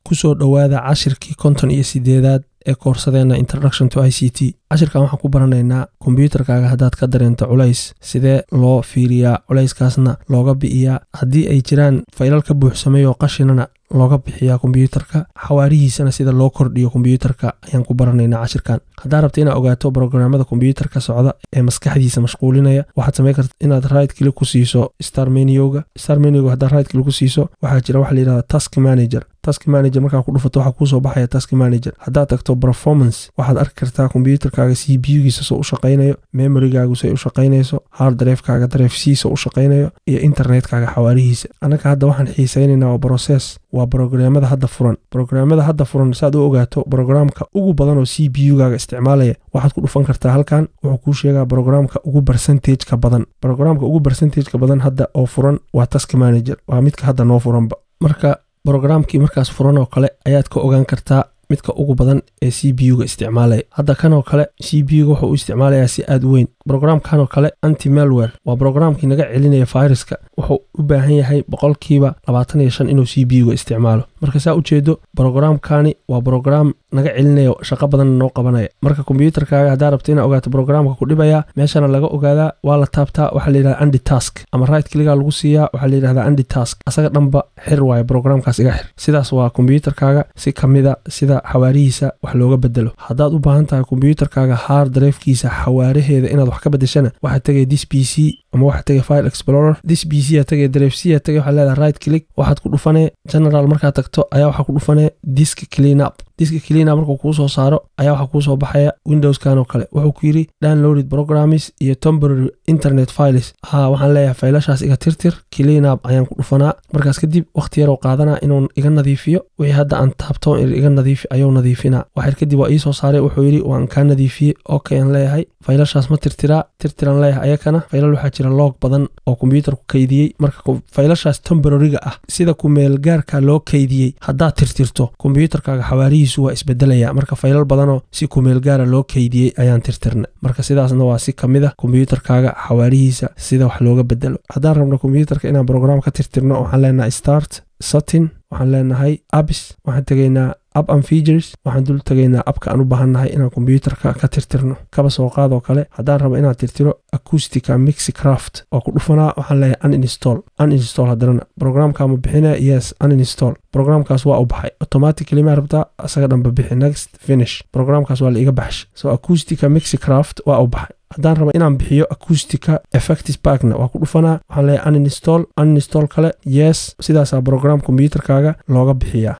kusoo dhowaada cashirkii konton iyo sideedaad ee koorsadeenna introduction to i c t cashirkan waxaan ku baranaynaa kombyuutarkaaga haddaad ka dareento culays sidee loo fiiriyaa culayskaasna looga bi'iyaa haddii ay jiraan faylal ka buuxsamay oo qashinana looga bixiyaa kombyuutarka xawaarihiisana sida loo kordhiyo kombyuutarka ayaan ku baranaynaa cashirkan haddaa rabta inaad ogaato brograamada kombyuutarka socda ee maskaxdiisa mashquulinaya waxaad samayn karta inaad right kili ku siiso star menioga star menioga haddaad right kili ku siiso waxaa jira waxa la yidhahda task manager task manager markaa ku dhufato waxaa kuusoo baxaya task manager haddaad tagto performance waxaad arki kartaa kombyuutarkaaga c b u-giisa soo u shaqaynayo memorygaagu say u shaqaynayso hard darefkaaga daref c soo u shaqaynayo iyo internetkaaga xawaarihiisa annaga hadda waxaan xiisaynaynaa waa brocess waa brograamada hadda furan brograamada hadda furan saaad u ogaato brograamka ugu badan oo c b u-gaaga isticmaalaya waxaad ku dhufan kartaa halkan wuxuu kuu sheegaa brograamka ugu bercentageka badan brograamka ugu bercentageka badan hadda oo furan waa task manager waa midka hadda noo furanba marka brograamkii markaas furan oo kale ayaad ka ogaan kartaa midka ugu badan ee c b u-ga isticmaalaya hadda kanoo kale c b u-ga wuxuu u isticmaalayaa si aad u weyn brograamkanoo kale anti malwer waa brograamkii naga celinaya fayraska wuxuu u baahan yahay boqolkiiba labaatan iyo shan inuu c b u-ga isticmaalo marka saa ujeedo brograamkani waa brograam naga celinaya shaqo badanna noo qabanaya marka kombyuutarkaaga haddaa rabta inaa ogaato brograamka ku dhibaya meeshana laga ogaadaa waa la taabtaa waxaa la yidhahda andi task ama right kliga lagu siiyaa waxaa la yidhahda andi task asaga dhanba xir waayo brograamkaas iga xir sidaas waa kombyuutarkaaga si kamida sida xawaarihiisa wax looga bedelo haddaad u baahan tahay kombyuutarkaaga haar dareefkiisa xawaaraheeda inaad wax ka bedeshana waxaad tegay dis b c ama waxaad tegay file explorer dis b c aa tegay dareef c aa tegay waxaad leedahay right click waxaad ku dhufanee general markaad tagto ayaa waxaa ku dhufanee disk clean up diska cleana markuu kuu soo saaro ayaa waxaa kuu soo baxaya windowskan oo kale wuxuu ku yidhi downloaded programmes iyo temporary internet files haa waxaan leeyahay faylashaas iga tirtir cleanup ayaan ku dhufanaa markaas kadib wakhti yaroo qaadanaa inuu iga nadiifiyo wixii hadda aan taabto iga nadiifi ayuu nadiifinaa waxyar kadib waa ii soo saaray wuxuu yidhi waan kaa nadiifiyey okay aan leeyahay faylashaas ma tirtiraa tirtiraan leeyahay ayakana faylal waxaa jira loog badan oo kombyuutarku kaydiyey marka faylashaas temporariga ah sida kumeelgaarka loo kaydiyey haddaad tirtirto kombyuutarkaaga xawaarihiisu waa isbedelaya marka faylal badanoo si kumeel gaara loo kaydiyey ayaan tirtirna marka sidaasna waa si ka mid a kombyuutarkaaga xawaarihiisa sida wax looga bedelo haddaan rabno kombyuutarka inaan brograam ka tirtirno waxaan leenahay start satin waxaan leenahay abis waxaan tegaynaa ab an features waxaan dul tegaynaa abka aan u baahannahay inaan kombyuutarka ka tirtirno kaba soo qaadoo kale haddaan rabo inaan tirtiro acoustica mixicraft waa ku dhufanaa waxaan leeyahay uninstall uninstall haddanana brograamkaama bixinaya yes uninstall brograamkaas waa u baxay automatically maa rabtaa asaga dhanba bixi next finish brograamkaas waa la iga baxshay so acoustica mixicraft waa u baxay haddaan rabo inaan bixiyo acoustica effectis parkna waa ku dhufanaa waxaan leeyahay uninstall uninstall kale yes sidaasaa brograam kombyuutarkaaga looga bixiyaa